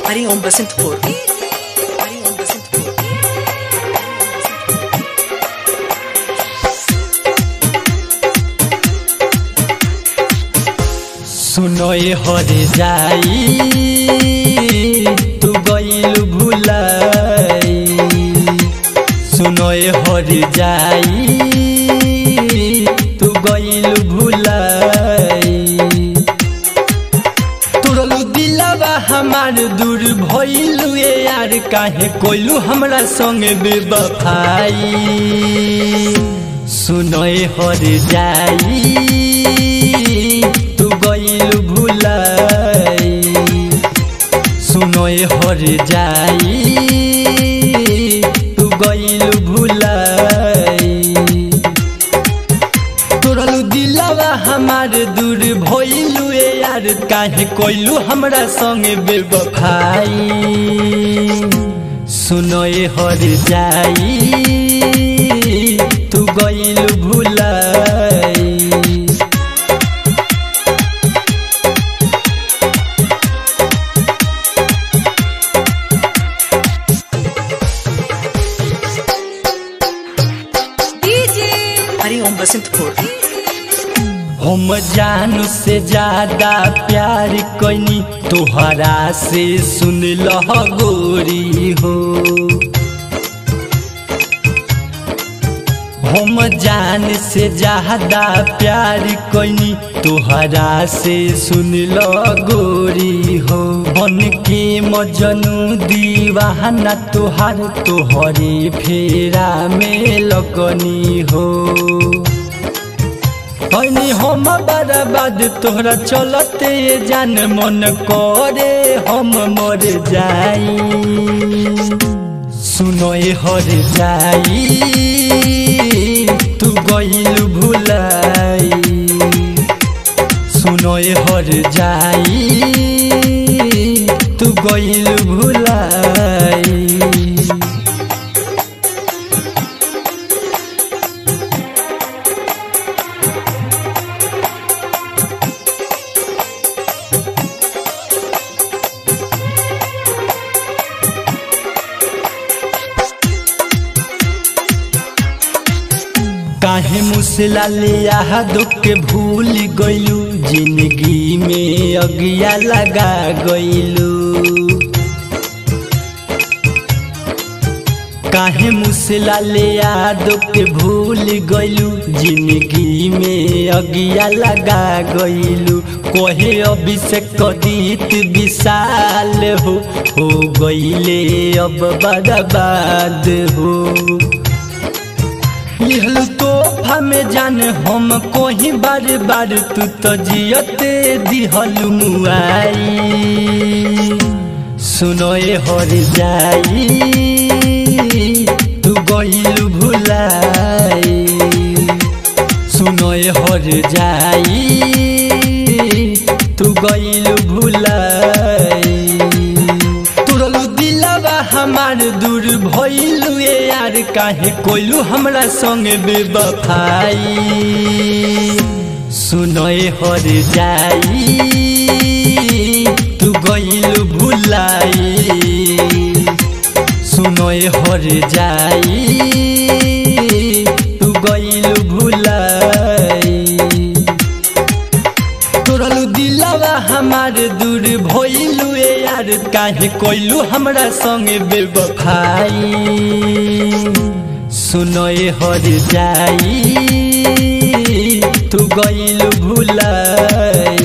हरिओम बसंतपुर हरिओम बसंतपुर सुनोय हर जाई तू गईल भुलाई सुनोय हर जाई तू गईल भुलाई तुरलू दिलवा हमार दूर भइलू ए यार काहे कोइलू हमरा संगे बेवफाई सुनोय हर जाई तू गईल भुलाई सुनोय हर जाई तू गईल भुलाई तोरलू दिलवा हमार दूर भइलू ए यार काहे कोइलू हमरा संगे बेवफाई सुनोए हर जाई तू गइल भुलाई हरिओम बसंतपुर हम जानू से ज्यादा प्यार कैनी तोहरा से सुन लह गोरी हो हम जान से ज्यादा प्यार कैनी तोहरा से सुन लो गोरी हो बन के मजनू दीवाना तोहार तोहरे फेरा में लगनी हो हनी हम बर्बाद तोहरा चलते जान मन करे हम मर जाई सुनोए हर जाई तू गईल भुलाई सुनोए हर जाई तू गईल भुलाई काहे मुसला ले दुख के भूल गइलू जिंदगी में अगिया लगा गइलू काहे मुसला ले दुख के भूल गइलू जिंदगी में अगिया लगा गइलू कोहे अभिषेक कदीत विशाल हो हो गइले अब बर्बाद हो लिहल तोहफा में जान हम कोही बार बार तू तो जियते दिहल मुआई सुनोए हर जाई तू गइल भुलाई सुनोए हर जाई तू गइल भुलाई तुरलू दिलवा हमार दूर भइलू ए यार काहे कोइलू हमरा संगे बेवफाई सुनोए हर जाई तू गइल भुलाई सुनोए हर जाई तू गइल भुलाई तोरलू दिलवा हमार दूर भइलू ए यार काहे कोइलू हमरा संगे बेवफाई सुनोए हर जाई तू गइल भुलाई